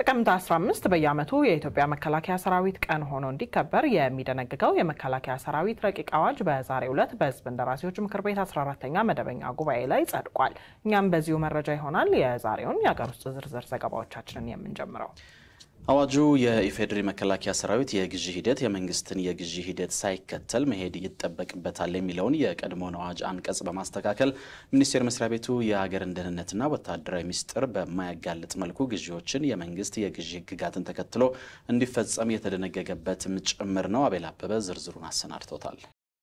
ጥቅምት 15 በየዓመቱ የኢትዮጵያ መከላከያ ሰራዊት ቀን ሆኖ እንዲከበር የሚደነግገው የመከላከያ ሰራዊት ረቂቅ አዋጅ በዛሬው ዕለት በሕዝብ እንደራሴዎች ምክር ቤት 14ተኛ መደበኛ ጉባኤ ላይ ጸድቋል። እኛም በዚሁ መረጃ ይሆናል የዛሬውን የሀገር ውስጥ ዝርዝር ዘገባዎቻችንን የምንጀምረው። አዋጁ የኢፌዴሪ መከላከያ ሰራዊት የግዢ ሂደት የመንግስትን የግዢ ሂደት ሳይከተል መሄድ ይጠበቅበታል የሚለውን የቀድሞውን አዋጅ አንቀጽ በማስተካከል ሚኒስቴር መስሪያ ቤቱ የሀገርን ደህንነትና ወታደራዊ ሚስጥር በማያጋልጥ መልኩ ግዢዎችን የመንግስት የግዢ ህግጋትን ተከትሎ እንዲፈጸም የተደነገገበትም ጭምር ነው። አቤል አበበ ዝርዝሩን አሰናድቶታል።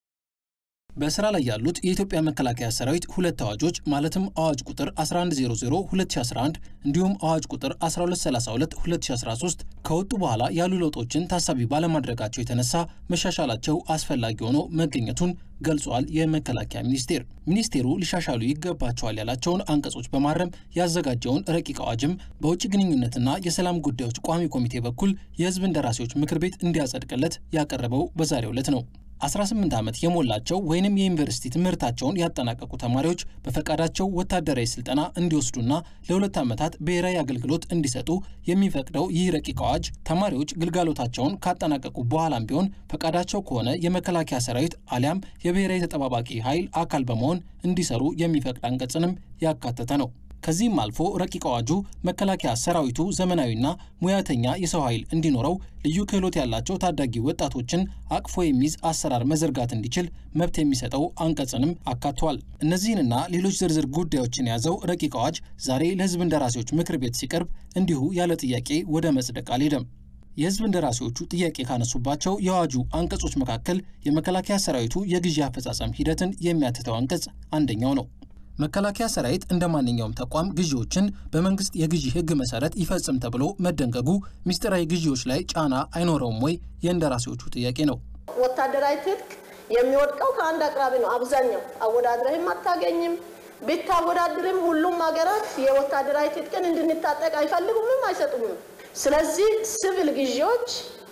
በስራ ላይ ያሉት የኢትዮጵያ መከላከያ ሰራዊት ሁለት አዋጆች ማለትም አዋጅ ቁጥር 1100 2011 እንዲሁም አዋጅ ቁጥር 1232 2013 ከወጡ በኋላ ያሉ ለውጦችን ታሳቢ ባለማድረጋቸው የተነሳ መሻሻላቸው አስፈላጊ ሆኖ መገኘቱን ገልጿል። የመከላከያ ሚኒስቴር ሚኒስቴሩ ሊሻሻሉ ይገባቸዋል ያላቸውን አንቀጾች በማረም ያዘጋጀውን ረቂቅ አዋጅም በውጭ ግንኙነትና የሰላም ጉዳዮች ቋሚ ኮሚቴ በኩል የህዝብ እንደራሴዎች ምክር ቤት እንዲያጸድቅለት ያቀረበው በዛሬው ዕለት ነው። 18 ዓመት የሞላቸው ወይንም የዩኒቨርሲቲ ትምህርታቸውን ያጠናቀቁ ተማሪዎች በፈቃዳቸው ወታደራዊ ስልጠና እንዲወስዱና ለሁለት ዓመታት ብሔራዊ አገልግሎት እንዲሰጡ የሚፈቅደው ይህ ረቂቅ አዋጅ ተማሪዎች ግልጋሎታቸውን ካጠናቀቁ በኋላም ቢሆን ፈቃዳቸው ከሆነ የመከላከያ ሰራዊት አሊያም የብሔራዊ ተጠባባቂ ኃይል አካል በመሆን እንዲሰሩ የሚፈቅድ አንቀጽንም ያካተተ ነው። ከዚህም አልፎ ረቂቅ አዋጁ መከላከያ ሰራዊቱ ዘመናዊና ሙያተኛ የሰው ኃይል እንዲኖረው ልዩ ክህሎት ያላቸው ታዳጊ ወጣቶችን አቅፎ የሚይዝ አሰራር መዘርጋት እንዲችል መብት የሚሰጠው አንቀጽንም አካቷል። እነዚህንና ሌሎች ዝርዝር ጉዳዮችን የያዘው ረቂቅ አዋጅ ዛሬ ለህዝብ እንደራሴዎች ምክር ቤት ሲቀርብ እንዲሁ ያለ ጥያቄ ወደ መጽደቅ አልሄደም። የህዝብ እንደራሴዎቹ ጥያቄ ካነሱባቸው የአዋጁ አንቀጾች መካከል የመከላከያ ሰራዊቱ የግዢ አፈጻጸም ሂደትን የሚያትተው አንቀጽ አንደኛው ነው። መከላከያ ሰራዊት እንደ ማንኛውም ተቋም ግዢዎችን በመንግስት የግዢ ህግ መሰረት ይፈጽም ተብሎ መደንገጉ ሚስጥራዊ ግዢዎች ላይ ጫና አይኖረውም ወይ? የእንደራሴዎቹ ጥያቄ ነው። ወታደራዊ ትጥቅ የሚወድቀው ከአንድ አቅራቢ ነው። አብዛኛው አወዳድረህም አታገኝም። ብታወዳድርም ሁሉም ሀገራት የወታደራዊ ትጥቅን እንድንታጠቅ አይፈልጉምም አይሰጡምም። ስለዚህ ሲቪል ግዢዎች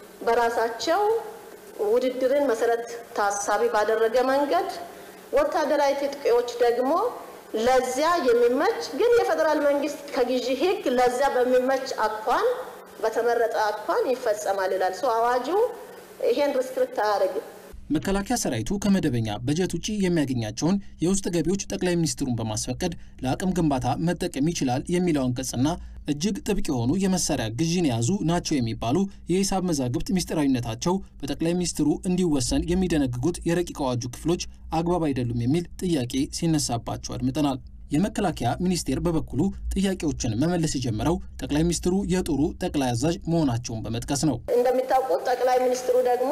በራሳቸው ውድድርን መሰረት ታሳቢ ባደረገ መንገድ ወታደራዊ ትጥቆች ደግሞ ለዚያ የሚመች ግን የፌዴራል መንግስት ከግዢ ህግ ለዚያ በሚመች አኳን በተመረጠ አኳን ይፈጸማል ይላል። ሰው አዋጁ ይሄን ሪስትሪክት አያደርግም። መከላከያ ሰራዊቱ ከመደበኛ በጀት ውጭ የሚያገኛቸውን የውስጥ ገቢዎች ጠቅላይ ሚኒስትሩን በማስፈቀድ ለአቅም ግንባታ መጠቀም ይችላል የሚለው አንቀጽና እጅግ ጥብቅ የሆኑ የመሳሪያ ግዢን የያዙ ናቸው የሚባሉ የሂሳብ መዛግብት ሚስጥራዊነታቸው በጠቅላይ ሚኒስትሩ እንዲወሰን የሚደነግጉት የረቂቅ አዋጁ ክፍሎች አግባብ አይደሉም የሚል ጥያቄ ሲነሳባቸው አድምጠናል። የመከላከያ ሚኒስቴር በበኩሉ ጥያቄዎችን መመለስ የጀመረው ጠቅላይ ሚኒስትሩ የጦሩ ጠቅላይ አዛዥ መሆናቸውን በመጥቀስ ነው። እንደሚታወቁት ጠቅላይ ሚኒስትሩ ደግሞ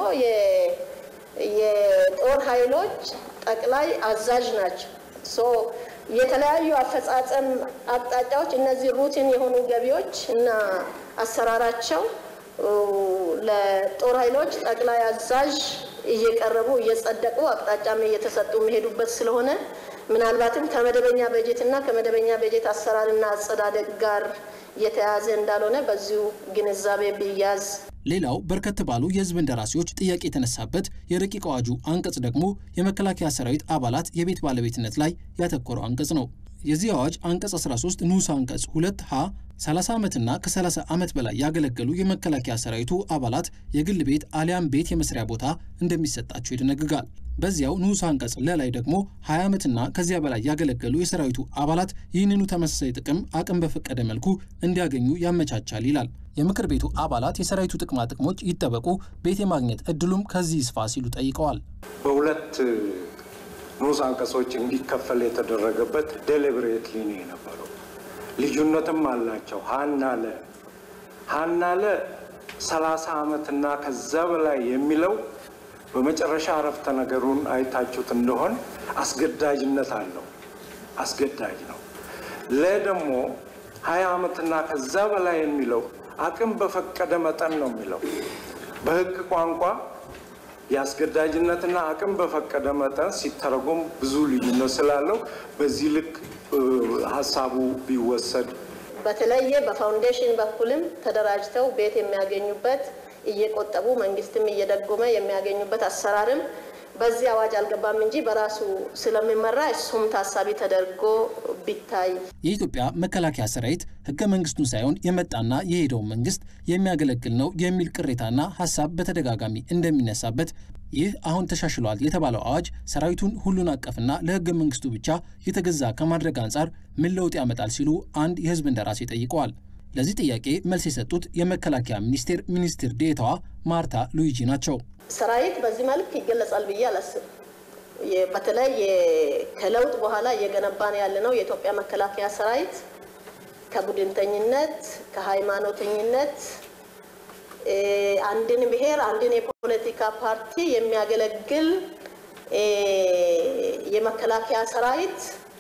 የጦር ኃይሎች ጠቅላይ አዛዥ ናቸው። የተለያዩ አፈጻጸም አቅጣጫዎች እነዚህ ሩቲን የሆኑ ገቢዎች እና አሰራራቸው ለጦር ኃይሎች ጠቅላይ አዛዥ እየቀረቡ እየጸደቁ አቅጣጫም እየተሰጡ የሚሄዱበት ስለሆነ ምናልባትም ከመደበኛ በጀት እና ከመደበኛ በጀት አሰራርና አጸዳደቅ ጋር የተያያዘ እንዳልሆነ በዚሁ ግንዛቤ ቢያዝ። ሌላው በርከት ባሉ የህዝብ እንደራሴዎች ጥያቄ የተነሳበት የረቂቅ አዋጁ አንቀጽ ደግሞ የመከላከያ ሰራዊት አባላት የቤት ባለቤትነት ላይ ያተኮረው አንቀጽ ነው። የዚህ አዋጅ አንቀጽ 13 ንዑስ አንቀጽ 2 ሀ 30 ዓመትና ከ30 ዓመት በላይ ያገለገሉ የመከላከያ ሰራዊቱ አባላት የግል ቤት አሊያም ቤት የመስሪያ ቦታ እንደሚሰጣቸው ይደነግጋል። በዚያው ንዑስ አንቀጽ ለላይ ደግሞ 20 ዓመትና ከዚያ በላይ ያገለገሉ የሰራዊቱ አባላት ይህንኑ ተመሳሳይ ጥቅም አቅም በፈቀደ መልኩ እንዲያገኙ ያመቻቻል ይላል። የምክር ቤቱ አባላት የሰራዊቱ ጥቅማ ጥቅሞች ይጠበቁ፣ ቤት የማግኘት እድሉም ከዚህ ይስፋ ሲሉ ጠይቀዋል። በሁለት ንዑስ አንቀጾች እንዲከፈል የተደረገበት ዴሊብሬትሊ ነው የነበረው። ልዩነትም አላቸው። ሀና ለ ሀና ለ ሰላሳ ዓመትና ከዛ በላይ የሚለው በመጨረሻ አረፍተ ነገሩን አይታችሁት እንደሆን አስገዳጅነት አለው። አስገዳጅ ነው። ለ ደግሞ ሀያ ዓመትና ከዛ በላይ የሚለው አቅም በፈቀደ መጠን ነው የሚለው። በሕግ ቋንቋ የአስገዳጅነትና አቅም በፈቀደ መጠን ሲተረጎም ብዙ ልዩነት ስላለው በዚህ ልክ ሀሳቡ ቢወሰድ በተለየ በፋውንዴሽን በኩልም ተደራጅተው ቤት የሚያገኙበት እየቆጠቡ መንግስትም እየደጎመ የሚያገኙበት አሰራርም በዚህ አዋጅ አልገባም እንጂ በራሱ ስለሚመራ እሱም ታሳቢ ተደርጎ ቢታይ። የኢትዮጵያ መከላከያ ሰራዊት ህገ መንግስቱን ሳይሆን የመጣና የሄደውን መንግስት የሚያገለግል ነው የሚል ቅሬታና ሀሳብ በተደጋጋሚ እንደሚነሳበት ይህ አሁን ተሻሽሏል የተባለው አዋጅ ሰራዊቱን ሁሉን አቀፍና ለህገ መንግስቱ ብቻ የተገዛ ከማድረግ አንጻር ምን ለውጥ ያመጣል ሲሉ አንድ የህዝብ እንደራሴ ጠይቀዋል። ለዚህ ጥያቄ መልስ የሰጡት የመከላከያ ሚኒስቴር ሚኒስትር ዴኤታዋ ማርታ ሉዊጂ ናቸው። ሰራዊት በዚህ መልክ ይገለጻል ብዬ አላስብም። በተለይ ከለውጥ በኋላ እየገነባን ያለነው የኢትዮጵያ መከላከያ ሰራዊት ከቡድንተኝነት፣ ከሃይማኖተኝነት አንድን ብሔር አንድን የፖለቲካ ፓርቲ የሚያገለግል የመከላከያ ሰራዊት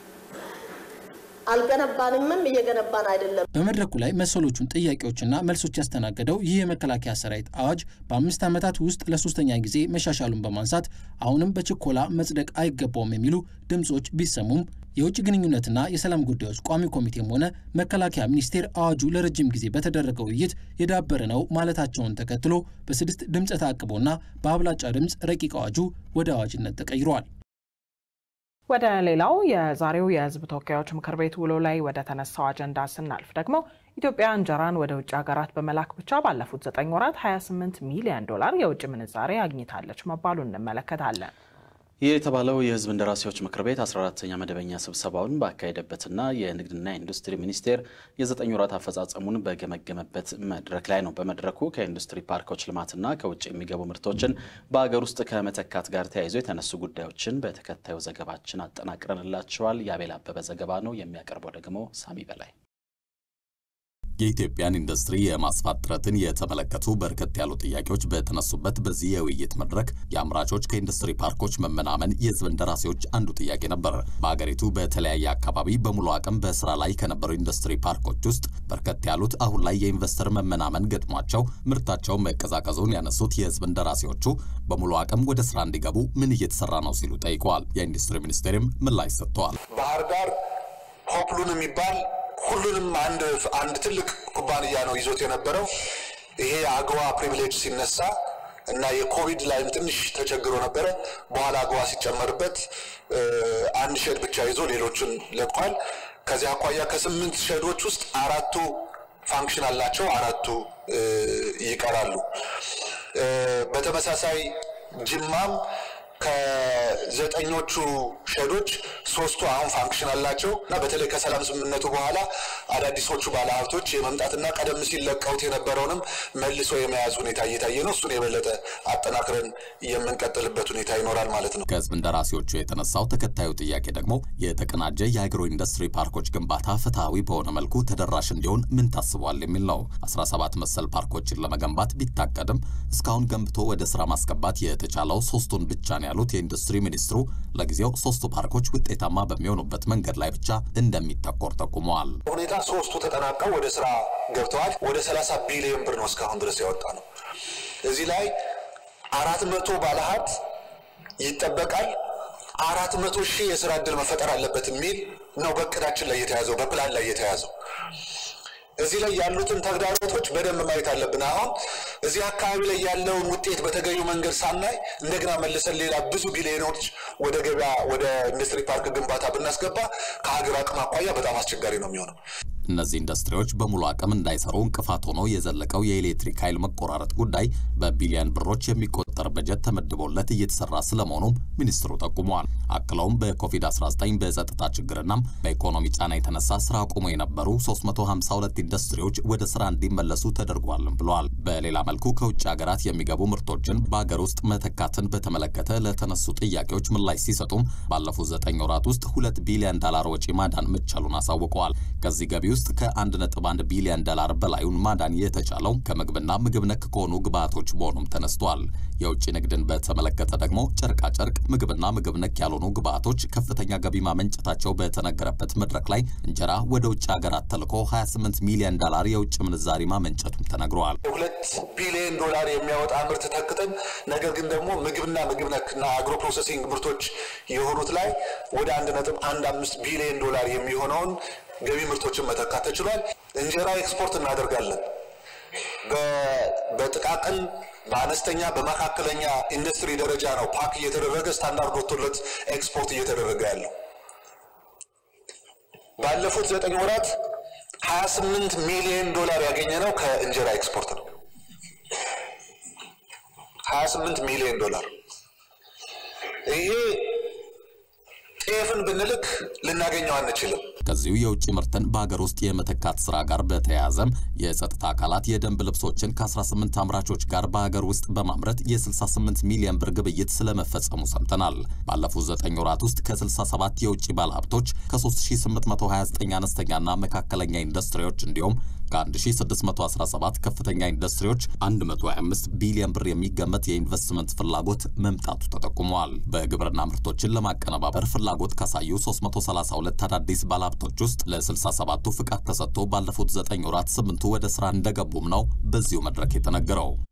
አልገነባንምም እየገነባን አይደለም። በመድረኩ ላይ መሰሎቹን ጥያቄዎችና መልሶች ያስተናገደው ይህ የመከላከያ ሰራዊት አዋጅ በአምስት ዓመታት ውስጥ ለሶስተኛ ጊዜ መሻሻሉን በማንሳት አሁንም በችኮላ መጽደቅ አይገባውም የሚሉ ድምፆች ቢሰሙም የውጭ ግንኙነትና የሰላም ጉዳዮች ቋሚ ኮሚቴም ሆነ መከላከያ ሚኒስቴር አዋጁ ለረጅም ጊዜ በተደረገው ውይይት የዳበረ ነው ማለታቸውን ተከትሎ በስድስት ድምፀ ተአቅቦና በአብላጫ ድምፅ ረቂቅ አዋጁ ወደ አዋጅነት ተቀይሯል። ወደ ሌላው የዛሬው የሕዝብ ተወካዮች ምክር ቤት ውሎ ላይ ወደ ተነሳው አጀንዳ ስናልፍ ደግሞ ኢትዮጵያ እንጀራን ወደ ውጭ ሀገራት በመላክ ብቻ ባለፉት ዘጠኝ ወራት 28 ሚሊዮን ዶላር የውጭ ምንዛሬ አግኝታለች መባሉን እንመለከታለን። ይህ የተባለው የህዝብ እንደራሴዎች ምክር ቤት 14ተኛ መደበኛ ስብሰባውን ባካሄደበትና የንግድና ኢንዱስትሪ ሚኒስቴር የዘጠኝ ወራት አፈጻጸሙን በገመገመበት መድረክ ላይ ነው። በመድረኩ ከኢንዱስትሪ ፓርኮች ልማትና ከውጭ የሚገቡ ምርቶችን በሀገር ውስጥ ከመተካት ጋር ተያይዞ የተነሱ ጉዳዮችን በተከታዩ ዘገባችን አጠናቅረንላቸዋል። የአቤል አበበ ዘገባ ነው የሚያቀርበው ደግሞ ሳሚ በላይ የኢትዮጵያን ኢንዱስትሪ የማስፋት ጥረትን የተመለከቱ በርከት ያሉ ጥያቄዎች በተነሱበት በዚህ የውይይት መድረክ የአምራቾች ከኢንዱስትሪ ፓርኮች መመናመን የህዝብ እንደራሴዎች አንዱ ጥያቄ ነበር። በሀገሪቱ በተለያየ አካባቢ በሙሉ አቅም በስራ ላይ ከነበሩ ኢንዱስትሪ ፓርኮች ውስጥ በርከት ያሉት አሁን ላይ የኢንቨስተር መመናመን ገጥሟቸው ምርታቸው መቀዛቀዙን ያነሱት የህዝብ እንደራሴዎቹ በሙሉ አቅም ወደ ስራ እንዲገቡ ምን እየተሰራ ነው ሲሉ ጠይቀዋል። የኢንዱስትሪ ሚኒስቴርም ምላሽ ሰጥተዋል። ባህር ዳር ሆፕሉን የሚባል ሁሉንም አንድ አንድ ትልቅ ኩባንያ ነው ይዞት የነበረው። ይሄ አግዋ ፕሪቪሌጅ ሲነሳ እና የኮቪድ ላይም ትንሽ ተቸግሮ ነበረ። በኋላ አግዋ ሲጨመርበት አንድ ሼድ ብቻ ይዞ ሌሎቹን ለቋል። ከዚህ አኳያ ከስምንት ሼዶች ውስጥ አራቱ ፋንክሽን አላቸው፣ አራቱ ይቀራሉ። በተመሳሳይ ጅማም ከዘጠኞቹ ሼዶች ሶስቱ አሁን ፋንክሽን አላቸው እና በተለይ ከሰላም ስምምነቱ በኋላ አዳዲሶቹ ባለሀብቶች የመምጣትና ቀደም ሲል ለቀውት የነበረውንም መልሶ የመያዝ ሁኔታ እየታየ ነው። እሱን የበለጠ አጠናክረን የምንቀጥልበት ሁኔታ ይኖራል ማለት ነው። ከህዝብ እንደራሴዎቹ የተነሳው ተከታዩ ጥያቄ ደግሞ የተቀናጀ የአግሮ ኢንዱስትሪ ፓርኮች ግንባታ ፍትሐዊ በሆነ መልኩ ተደራሽ እንዲሆን ምን ታስቧል የሚል ነው። 17 መሰል ፓርኮችን ለመገንባት ቢታቀድም እስካሁን ገንብቶ ወደ ስራ ማስገባት የተቻለው ሶስቱን ብቻ ነው ያሉት የኢንዱስትሪ ሚኒስትሩ ለጊዜው ሶስቱ ፓርኮች ውጤታማ በሚሆኑበት መንገድ ላይ ብቻ እንደሚተኮር ጠቁመዋል። ሁኔታ ሶስቱ ተጠናቀው ወደ ስራ ገብተዋል። ወደ 30 ቢሊዮን ብር ነው እስካሁን ድረስ ያወጣ ነው። እዚህ ላይ አራት መቶ ባለሀብት ይጠበቃል። አራት መቶ ሺህ የስራ እድል መፈጠር አለበት የሚል ነው በእቅዳችን ላይ የተያዘው በፕላን ላይ የተያዘው። እዚህ ላይ ያሉትን ተግዳሮቶች በደንብ ማየት አለብን። አሁን እዚህ አካባቢ ላይ ያለውን ውጤት በተገቢው መንገድ ሳናይ እንደገና መልሰን ሌላ ብዙ ቢሊዮኖች ወደ ገበያ ወደ ኢንዱስትሪ ፓርክ ግንባታ ብናስገባ ከሀገር አቅም አኳያ በጣም አስቸጋሪ ነው የሚሆነው። እነዚህ ኢንዱስትሪዎች በሙሉ አቅም እንዳይሰሩ እንቅፋት ሆኖ የዘለቀው የኤሌክትሪክ ኃይል መቆራረጥ ጉዳይ በቢሊዮን ብሮች የሚቆጠር በጀት ተመድቦለት እየተሰራ ስለመሆኑም ሚኒስትሩ ጠቁመዋል። አክለውም በኮቪድ-19 በጸጥታ ችግርና በኢኮኖሚ ጫና የተነሳ ስራ ቆሞ የነበሩ 352 ኢንዱስትሪዎች ወደ ስራ እንዲመለሱ ተደርጓልም ብለዋል። በሌላ መልኩ ከውጭ ሀገራት የሚገቡ ምርቶችን በሀገር ውስጥ መተካትን በተመለከተ ለተነሱ ጥያቄዎች ምላሽ ሲሰጡም ባለፉት ዘጠኝ ወራት ውስጥ ሁለት ቢሊዮን ዶላር ወጪ ማዳን መቻሉን አሳውቀዋል። ከዚህ ገቢ ውስጥ ከ1.1 ቢሊዮን ዶላር በላዩን ማዳን የተቻለው ከምግብና ምግብ ነክ ከሆኑ ግብዓቶች መሆኑም ተነስቷል። የውጭ ንግድን በተመለከተ ደግሞ ጨርቃጨርቅ፣ ምግብና ምግብ ነክ ያልሆኑ ግብዓቶች ከፍተኛ ገቢ ማመንጨታቸው በተነገረበት መድረክ ላይ እንጀራ ወደ ውጭ ሀገራት ተልኮ 28 ሚሊዮን ዶላር የውጭ ምንዛሪ ማመንጨቱም ተነግረዋል። ሁለት ቢሊዮን ዶላር የሚያወጣ ምርት ተክተን ነገር ግን ደግሞ ምግብና ምግብ ነክና አግሮ ፕሮሰሲንግ ምርቶች የሆኑት ላይ ወደ አንድ ነጥብ አንድ አምስት ቢሊዮን ዶላር የሚሆነውን ገቢ ምርቶችን መተካት ተችሏል። እንጀራ ኤክስፖርት እናደርጋለን። በጥቃቅን በአነስተኛ በመካከለኛ ኢንዱስትሪ ደረጃ ነው ፓክ እየተደረገ ስታንዳርድ ወጥቶለት ኤክስፖርት እየተደረገ ያለው። ባለፉት ዘጠኝ ወራት 28 ሚሊዮን ዶላር ያገኘ ነው ከእንጀራ ኤክስፖርት ነው። 28 ሚሊዮን ዶላር ይሄ ጤፍን ብንልክ ልናገኘው አንችልም። ከዚሁ የውጭ ምርትን በሀገር ውስጥ የመተካት ስራ ጋር በተያያዘም የጸጥታ አካላት የደንብ ልብሶችን ከ18 አምራቾች ጋር በሀገር ውስጥ በማምረት የ68 ሚሊዮን ብር ግብይት ስለመፈጸሙ ሰምተናል። ባለፉት 9 ወራት ውስጥ ከ67 የውጭ ባለሀብቶች ከ3829 አነስተኛና መካከለኛ ኢንዱስትሪዎች እንዲሁም ከ1617 ከፍተኛ ኢንዱስትሪዎች 125 ቢሊዮን ብር የሚገመት የኢንቨስትመንት ፍላጎት መምጣቱ ተጠቁመዋል። በግብርና ምርቶችን ለማቀነባበር ፍላጎት ካሳዩ 332 አዳዲስ ባለሀብቶች ውስጥ ለ67ቱ ፍቃድ ተሰጥቶ ባለፉት 9 ወራት ስምንቱ ወደ ስራ እንደገቡም ነው በዚሁ መድረክ የተነገረው።